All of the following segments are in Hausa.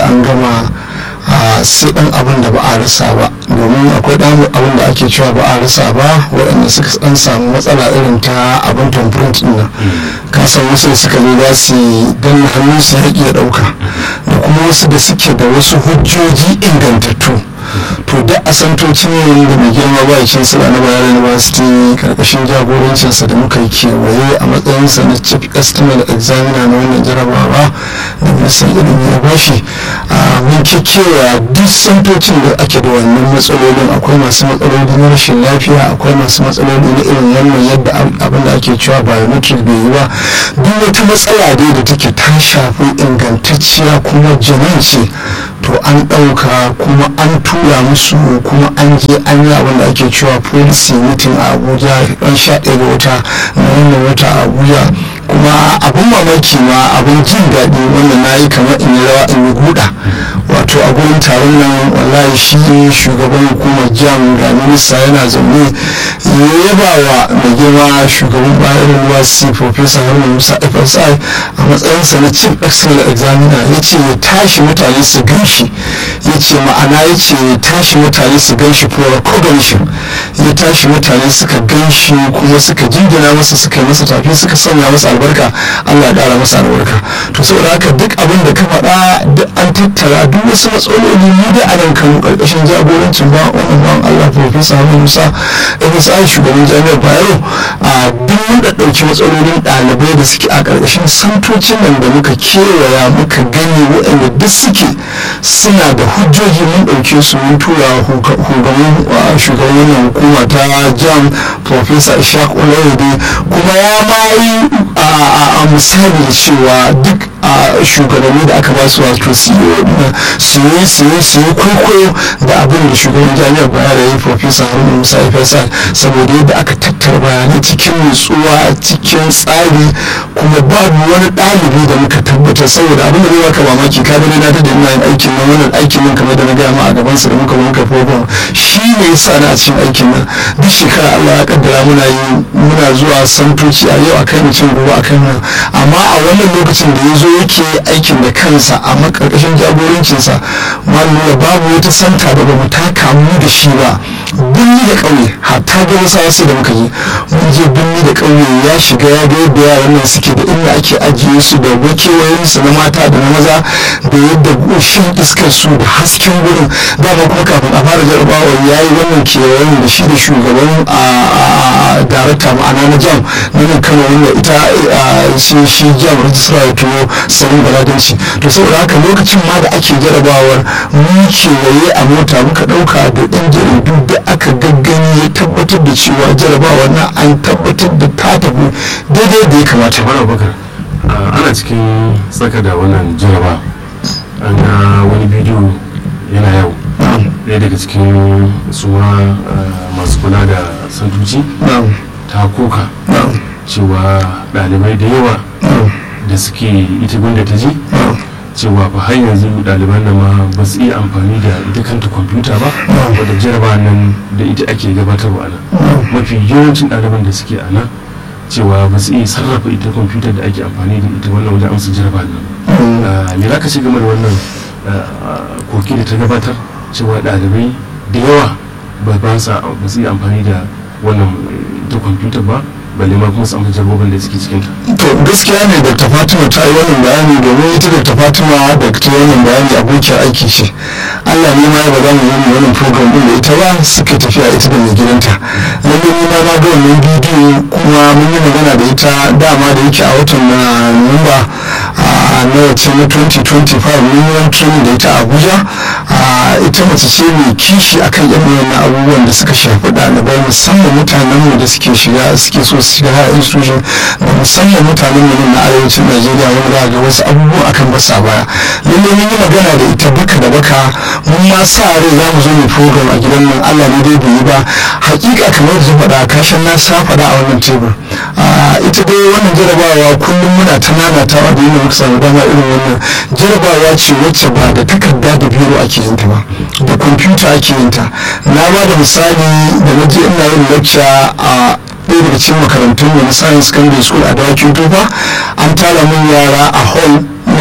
an gama sai dan abin da ba a rasa ba domin akwai dan abin da ake cewa ba a rasa ba waɗanda suka dan samu matsala irin ta abin tamprint din nan ka san wasu da suka zo za su danna hannun su haƙi ya ɗauka da kuma wasu da suke da wasu hujjoji ingantattu to da asantocin yin da mai girma ba yakin sila na bayar university karkashin jagorancinsa da muka yi kewaye a matsayinsa na chief estimate examiner na wannan jarabawa da ministan ilimi ya bashi a mun kekewa duk santocin da ake da wannan matsalolin akwai masu matsaloli na rashin lafiya akwai masu matsaloli na irin wannan yadda abin da ake cewa biometric bai yi ba duk wata matsala dai da take ta shafi ingantacciya kuma jamanci to an ɗauka kuma an tura musu kuma an je an yi abin da ake cewa policy meeting a abuja ran sha ɗaya ga wata na wannan wata a abuja kuma abin mamaki ma abin jin daɗi wanda na yi kamar in yi rawa in yi guda wato a gurin taron nan wallahi shi shugaban hukumar jam da minista yana zaune ya yaba wa mai girma shugaban bayan ruwa c professor haruna musa fsi a matsayinsa na chief excellent examiner ya ce ya tashi mutane su gan shi ya ce ma'ana ya ce ya tashi mutane su gan shi for recognition ya tashi mutane suka gan shi kuma suka jingina masa suka yi masa tafi suka sanya masa albarka allah ya ƙara masa albarka to saboda haka duk abin da ka faɗa duk an tattara duk wasu matsaloli mu da a nan kanu ƙarƙashin jagorancin ba wannan ban allah professor hamid musa fsi shugaban jami'ar bayero a duk mun da ɗauki matsalolin ɗalibai da suke a ƙarƙashin santocin nan da muka kewaya muka gani waɗanda duk suke suna da hujjoji mun ɗauke su mun tura shugaban wannan hukuma ta jam professor ishaq olayode kuma ya ma a misali cewa duk a shugabanni da aka ba su wato su yi su yi su yi kwaikwayo da abin da shugaban jami'ar bayar ya yi professor haruna musa ifesan saboda yadda aka tattara bayanai cikin nutsuwa cikin tsari kuma babu wani ɗalibi da muka tabbatar saboda abin da zai baka mamaki ka gani na ta da ina yin aikin nan wannan aikin nan kamar da na gaya ma a gaban sa da muka muka program shi ne ya sa na a cikin aikin nan duk shekara Allah ya kaddara muna yi muna zuwa santoci a yau akai mutum gobe akai nan amma a wannan lokacin da ya zo yake aikin da kansa a makarkashin jagorancinsa malama babu wata santa da ba mu taka mu da shi ba birni da ƙauye hatta ga wasu wasu da muka je mun je birni da ƙauye ya shiga ya ga yadda yaran nan suke da inda ake ajiye su da wakewayen su na mata da na maza da yadda shan iskar su da hasken gurin dama kuma kafin a fara jarabawa ya yi wannan kewayen da shi da shugaban a darakta ma'ana na jam na nan kano wanda ita shi shi jam rajistra ya tuwo sanin baladanci to saboda haka lokacin ma da ake jarabawar mun kewaye a mota muka ɗauka da ɗan jaridu da aka gaggani ya tabbatar da cewa jarabawa na an tabbatar da ta tafi daidai da ya kamata mara bakar ana cikin tsaka da wannan jaraba an ga wani bidiyo yana yau ɗaya daga cikin suna masu kula da sanduci ta koka cewa ɗalibai da yawa da suke ita gunda ta ji cewa ba har yanzu ɗaliban nan ma ba su iya amfani da ita kanta kwamfuta ba wadda jaraba nan da ita ake gabatarwa a nan mafi yawancin ɗaliban da suke a nan cewa ba su iya sarrafa ita kwamfuta da ake amfani da ita wannan wajen amsa jaraba nan me za ka ce game da wannan koki da ta gabatar cewa ɗalibai da yawa ba su iya amfani da wannan ita kwamfuta ba balle ma kuma samu jarbobin da suke cikinta. to gaskiya ne dr fatima ta yi wannan bayani domin ita dr fatima da ta yi wannan bayani abokiyar aiki ce allah ne ma ya ba za mu yi wannan program din da ita ba suka tafiya ita da mai gidanta lalle ni ma na ga wannan bidiyo kuma mun yi magana da ita dama da yake a watan na nuwamba na wace na 2025 mun yi wani training da ita a abuja ita mace ce mai kishi akan yan wannan abubuwan da suka shafi ɗalibai musamman mutanenmu da suke shiga suke so su shiga higher institution da musamman mutanen mu na arewacin najeriya wanda za ga wasu abubuwa akan basa baya lalle mun yi magana da ita baka da baka mun ma sa rai za mu zo mu program a gidan nan allah ne dai bai yi ba hakika kamar da faɗa kashin na sa faɗa a wannan tebur ita dai wannan jarabawa kullum muna ta nanatawa da yin muka samu dama irin wannan jarabawa ce wacce ba da takarda da biro ake yin ta ba da kwamfuta ake yin ta na ba da misali da na je ina yin lecture a ɗaya daga cikin makarantun mu na science secondary school a dawakin tofa an tara mun yara a hall na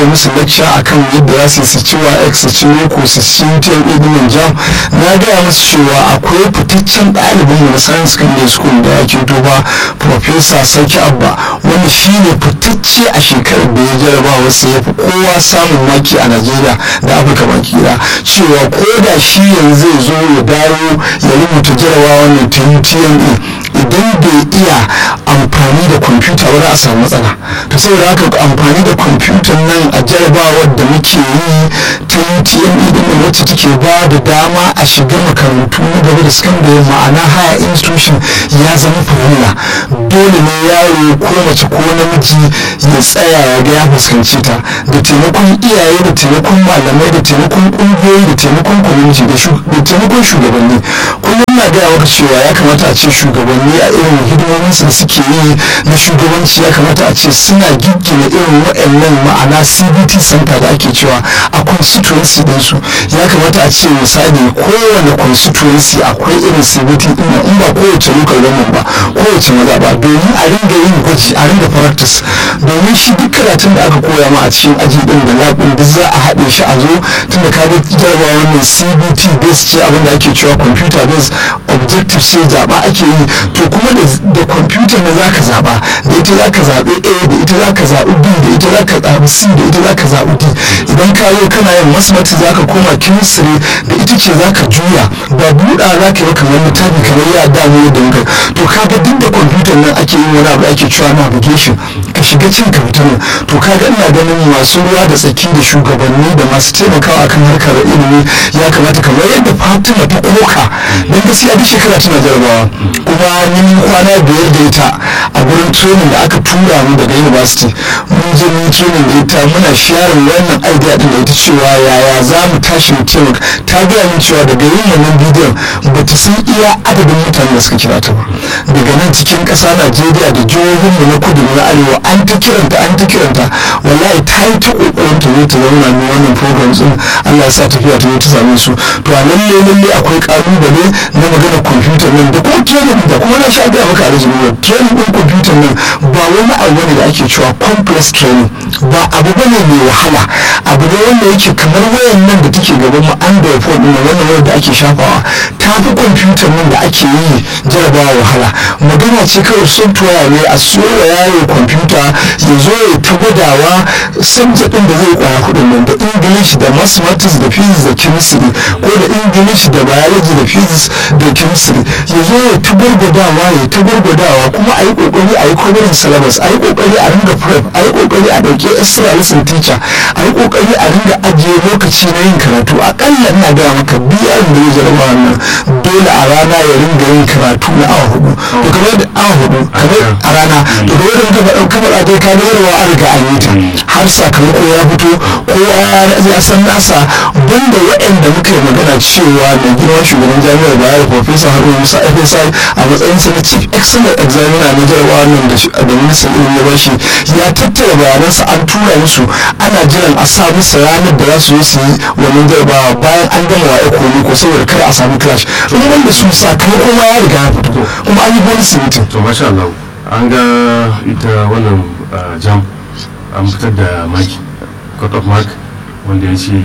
dinga musu lecture akan yadda za su yi su ci wa su ci loko su ci TLA din jam na gaya musu cewa akwai fitaccen ɗalibin mu na science secondary school da ya keto ba professor Sarki Abba wanda shi ne fitacce a shekarar da ya jarabawa sai ya fi kowa samun maki a Najeriya da Afirka baki ɗaya cewa ko da shi yanzu zai zo ya dawo ya rubuta jarabawa ne ta UTME idan bai iya amfani da kwamfuta ba za a samu matsala to saboda haka amfani da kwamfutan nan a jarabawar da muke yi ta UTME din nan wacce take ba da dama a shiga makarantu na gaba da sakandare ma'ana higher institution ya zama farilla dole ne yaro ko mace ko namiji ya tsaya ya ga ya fuskanci ta da taimakon iyaye da taimakon malamai da taimakon kungiyoyi da taimakon community da taimakon shugabanni kullum na gaya maka cewa ya kamata a ce shugabanni a irin hidimomin su da suke yi na shugabanci ya kamata a ce suna giggina irin waɗannan ma'ana cbt center da ake cewa a constituency ɗinsu ya kamata a ce misali kowane constituency akwai irin cbt ɗin in ba kowace local government ba kowace maza ba domin a ringa yin gwaji a ringa practice domin shi duk karatun da aka koya ma a cikin aji ɗin da labin duk za a haɗe shi a zo tunda ka ga jarabawa wannan cbt based ce abin da ake cewa computer based objective sai zaɓa ake yi to kuma da kwamfuta na za ka zaɓa da ita za ka zaɓi a da ita za ka zaɓi b da ita za ka zaɓi c da ita za ka zaɓi d idan ka zo kana yin mathematics za ka koma chemistry da ita ce za ka juya ba buɗa za ka yi kamar littafi kamar ya damu da muka to kaga duk da kwamfutar nan ake yin wani abu ake cewa navigation ka shiga cin kamfutar nan to kaga ina ganin masu ruwa da tsaki da shugabanni da masu taimakawa kan harkar ilimi ya kamata kamar yadda fatima ta koka don gaskiya duk shekara tana jarabawa kuma ni kwana biyar da ita a gurin training da aka tura mu daga university mun je mun training da ita muna sharing wannan idea din da ita cewa yaya za mu tashi mu taimaka ta gaya min cewa daga yin wannan bidiyon ba ta san iya adadin mutanen da suka kira ta ba daga nan cikin ƙasa najeriya da jihohin mu na kudu na arewa an ta kiranta an ta kiranta wallahi ta yi ta ƙoƙarin ta zo ta zauna ne wannan programs din allah ya sa tafiya ta zo ta same su to a lalle lalle akwai ƙalubale na magana kwamfutar nan da kuma training da kuma na sha gaya maka a training din kwamfutar nan ba wani abu ne da ake cewa complex training ba abu bane mai wahala abu ne wanda yake kamar wayan nan da take gaban mu android phone din wannan wayar da ake shafawa ta fi kwamfutar nan da ake yi jarabawa wahala magana ce kawai software ne a siyo wa yaro kwamfuta ya zo ya ta gwadawa subject din da zai kwaya kudin nan da english da mathematics da physics da chemistry ko da english da biology da physics da chemistry ya zo ya ta gwargwadawa ya ta gwargwadawa kuma a yi kokari a yi covering syllabus a yi kokari a ringa prep a yi kokari a dauke extra lesson teacher a yi kokari a ringa ajiye lokaci na yin karatu akalla ina gaya maka biyar da ya jaraba wannan dole a rana ya ringa yin karatu na awa hudu to kamar da awa hudu kamar a rana to kamar da muka faɗa kamar a dai ka ga yarwa an riga an yi ta har sakamako ya fito kowa ya san nasa banda waɗanda muka yi magana cewa mai girma shugaban jami'ar bayar professor haruna musa fsi a matsayinsa na chief excellent examiner na jarabawa nan da ministan ilimi ya bashi ya tattara bayanansa an tura musu ana jiran a sa musu ranar da za su yi su yi wannan jarabawa bayan an gama wa ekonomi ko saboda kada a samu clash in wanda su sakamako ma ya riga ya fito kuma an yi bonus meeting to masha Allah an ga ita wannan jam an fitar da maki cut of mark wanda ya ce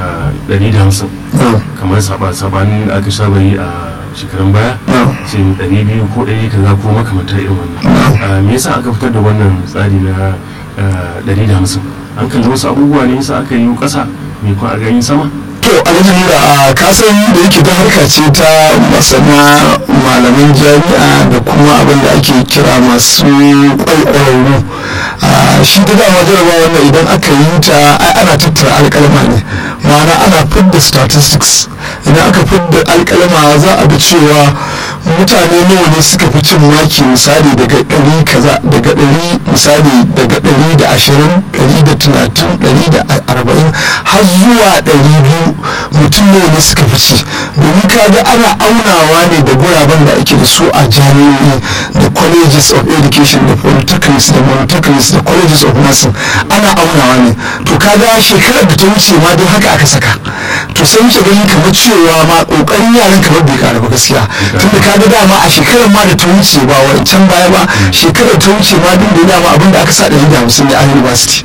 150 kamar sabanin aka saba yi a shekarun baya ce 200 ko 100 kaza ko makamanta irin wannan me yasa aka fitar da wannan tsari na 150 an kalli wasu abubuwa ne yasa aka yi kasa mai kwa a gani sama to alhaji da kasan da yake ta harka ce ta masana malaman jami'a da kuma abin da ake kira masu ƙwararru shi da dama jaraba wannan idan aka yi ta ana tattara alƙalma ne ma'ana ana fidda statistics idan aka fidda alƙalma za a ga cewa mutane nawa ne suka fi cin maki misali daga ɗari kaza daga ɗari misali daga ɗari da ashirin ɗari da talatin ɗari da arba'in har zuwa ɗari biyu mutum nawa ne suka fi ci domin kaga ana aunawa ne da guraben da ake da su a jami'o'i da colleges of education da polytechnics da monotechnics da colleges of nursing ana aunawa ne to kaga shekarar da ta wuce ma don haka aka saka to sai muke ganin kamar cewa ma kokarin yaran kamar bai kara ba gaskiya tunda kaga dama a shekarar ma da ta wuce ba wancan baya ba shekarar ta wuce ma duk da dama abin da aka sa ɗari da hamsin ne a university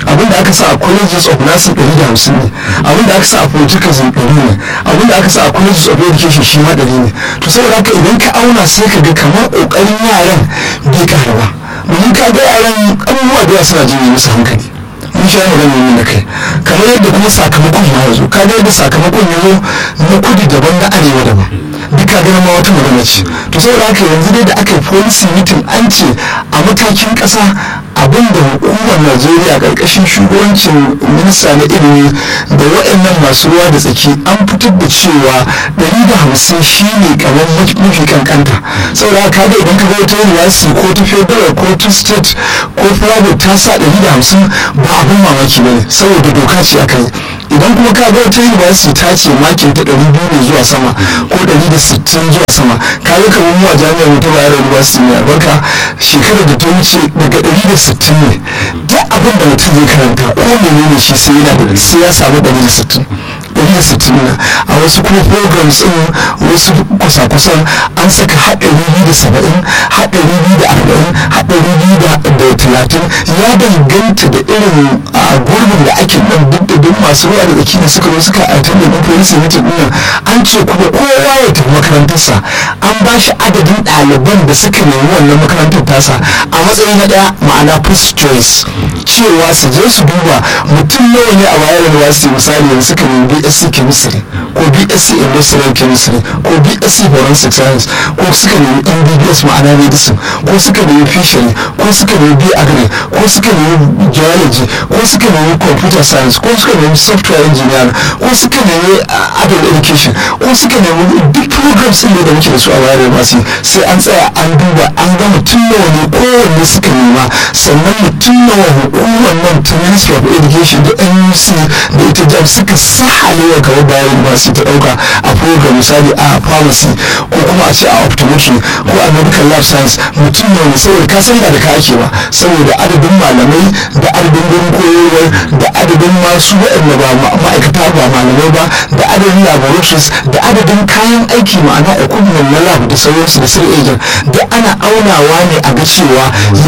abin da aka sa a colleges of nursing ɗari da hamsin ne abin da aka sa a political ɗari ne abin da aka sa a colleges of education shi ma ɗari ne to saboda haka idan ka auna sai ka ga kamar ƙoƙarin yaran bai ƙara ba domin ka ga yaran abubuwa da yawa suna jini musu hankali mun sha magana ne da kai kamar yadda kuma sakamakon ma ya zo ka ga yadda sakamakon ya zo na kudu daban na arewa daban duka ganin ma wata magana ce to saboda haka yanzu dai da aka yi policy meeting an ce a matakin ƙasa abin da hukumar najeriya ƙarƙashin shugabancin minista na ilimi da waɗannan masu ruwa da tsaki an fitar da cewa ɗari da hamsin shi ne kamar mafi kankanta saboda haka ga idan ka ga wata university ko ta federal ko ta state ko private ta sa ɗari da hamsin ba abin mamaki ba ne saboda doka ce aka yi idan kuma ka ga wata university ta ce makin ta ɗari biyu ne zuwa sama ko ɗari da sittin zuwa sama ka ga kamar mu a jami'ar mu ta bayar university ne albarka shekarar da ta wuce daga ɗari da sittin ne duk abin da mutum zai karanta ko menene shi sai yana da sai ya samu ɗari da sittin ɗari da sittin na a wasu kuma programs ɗin wasu kusa-kusan an saka haɗari biyu da saba'in haɗari biyu da arba'in haɗari biyu da talatin ya danganta da irin a gurbin da ake nan duk da duk masu ruwa da tsaki da suka zo suka aitar da ɗin police meeting ɗin an ce kuma kowa ya tafi makarantarsa an ba shi adadin ɗaliban da suka nemi wannan makarantar tasa a matsayin na ɗaya ma'ana first choice cewa su je su duba mutum nawa ne a wayar university misali yanzu suka nemi bsc chemistry ko bsc industrial chemistry ko bsc forensic science ko suka nemi mbbs ma'ana medicine ko suka nemi fishery ko suka nemi b agri ko suka nemi geology ko suka nemi computer science ko suka nemi software engineer ko suka nemi adult education ko suka nemi duk programs ɗin da muke da su a wayar university sai an tsaya an duba an ga mutum nawa ne kowanne suka nema sannan mutum nawa hukumar nan ta ministry of education da nuc da ita jam suka sahale wa gaba bayan university ta dauka a program misali a pharmacy ko kuma a ce a optometry ko a medical lab science mutum nawa ne saboda ka san ba da ka ake ba saboda adadin malamai da adadin gurin koyarwar da adadin masu waɗanda ba ma'aikata ba malamai ba da adadin laboratories da adadin kayan aiki ma'ana equipment na lab da sauransu da sir agent da ana aunawa ne a ga cewa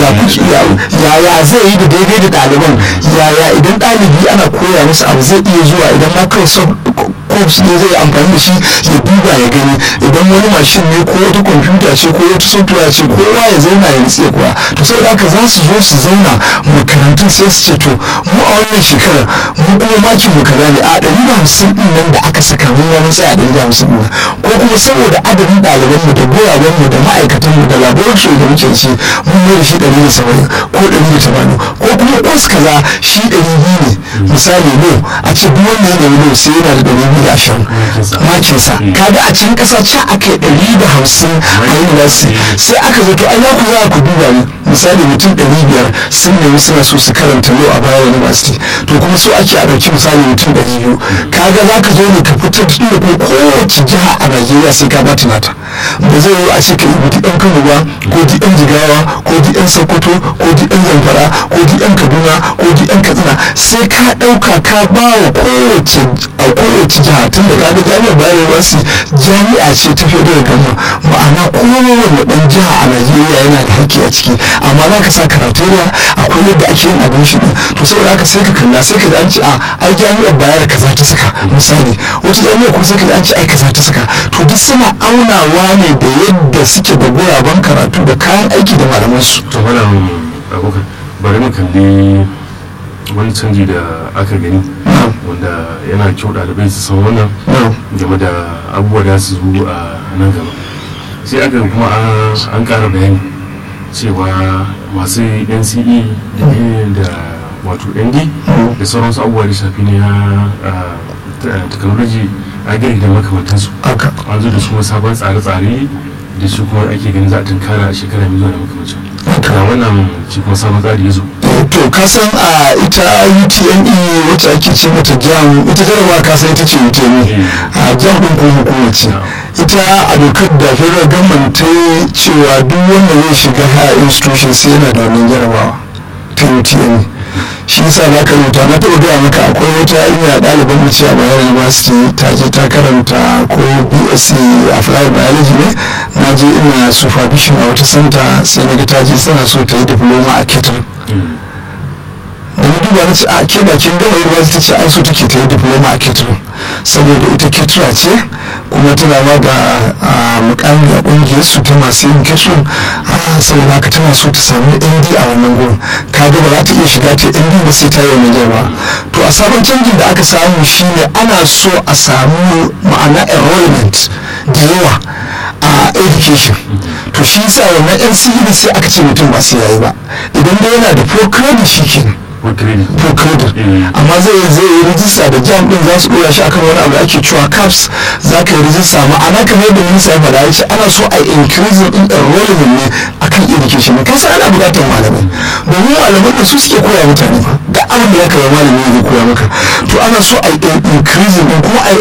yaya zai yi da daidai da ɗaliban yaya idan ɗalibi ana koya musu abu zai iya zuwa idan ma kawai corps ne zai amfani da shi ya duba ya gani idan wani mashin ne ko wata kwamfuta ce ko wata software ce kowa ya zauna ya nutse kuwa to saboda haka za su zo su zauna makarantun sai su ce to mu a wannan shekarar mu kuma makin mu kaza ne a ɗari da hamsin ɗin nan da aka saka mun wani tsaya ɗari da hamsin ɗin ko kuma saboda adadin ɗalibanmu da goyawanmu da ma'aikatanmu da laboratory da muke ci mun mai da shi ɗari da saba'in ko ɗari da tamanin ko kuma kwas kaza shi ɗari biyu ne misali no a ce duk wanda ya nemi no sai yana da ɗari biyu da ashirin makinsa kaga a cikin ƙasa ca aka yi ɗari da hamsin a university sai aka zo to ai za ku za ku duba ne misali mutum ɗari biyar sun nemi suna so su karanta lo a bayan university to kuma so ake a ɗauki misali mutum ɗari biyu kaga za ka zo ne ka fitar da kuma kowace jiha a najeriya sai ka bata nata ba zai yi a ce ka yi ɗan kano ba ko ɗan jigawa ko ɗan sokoto ko ɗan zamfara ko ɗan kaduna ko ɗan katsina sai ka ɗauka ka ba wa kowace a kowace jiha tun da kaga jami'ar bayan university jami'a ce ta fiye da gama ma'ana kowane ɗan jiha a najeriya yana da haƙƙi a ciki amma za ka sa karatoriya akwai yadda ake yin abin shi to saboda haka sai ka kalla sai ka ji an ce a ai jami'ar bayar kaza ta saka misali wata jami'ar kuma sai ka ji an ce ai kaza ta saka to duk suna aunawa ne da yadda suke da guraben karatu da kayan aiki da malamansu. to malam abokan bari mu kalli wani canji da aka gani wanda yana kyau ɗalibai su san wannan game da abubuwa da su zo a nan gaba sai aka kuma an ƙara bayani cewa masu nce da wato nd da sauransu abubuwa da shafi ne na technology agri da makamantansu an zo da su sabon tsare-tsare da shi kuma ake ganin za a tunkara a shekara mai zuwa da makamancin ga wannan shi kuma sabon tsari ya zo to kasan a ita utme wacce ake ce mata jam ita jarabawa kasan ita ce utme a jam ɗin ko hukuma ce ita a dokar da federal government ta cewa duk wanda zai shiga higher institution sai yana da wannan jarabawa ta utme shi yasa na ka rubuta na taɓa gaya maka akwai wata yarinya ɗaliban mu ce a bayan university ta je ta karanta ko bsc applied biology ne na je ina supervision a wata center sai na ga ta je tana so ta yi diploma a ketar da duba na ce a ke da kin gama university ce ai so take ta yi diploma a catering saboda ita caterer ce kuma tana ba da mukami a kungiyar su ta masu yin catering saboda haka tana so ta samu nd a wannan gurin ka ga ba za ta iya shiga ta nd ba sai ta yi wani jama to a sabon canjin da aka samu shine ana so a samu ma'ana enrollment da yawa a education to shi sa wannan nce sai aka ce mutum ba sai yayi ba idan dai yana da pro credit shi kenan pro credit amma zai zai yi rijista da jam din za su dora shi akan wani abu da ake cewa caps za ka yi rijista ma'ana kamar yadda minista ya faɗa ya ce ana so a increase in enrollment ne akan education ne kasa ana buƙatar malamai domin malaman da su suke koya mutane ba da abin da ya kama malami zai koya maka to ana so a increase din kuma a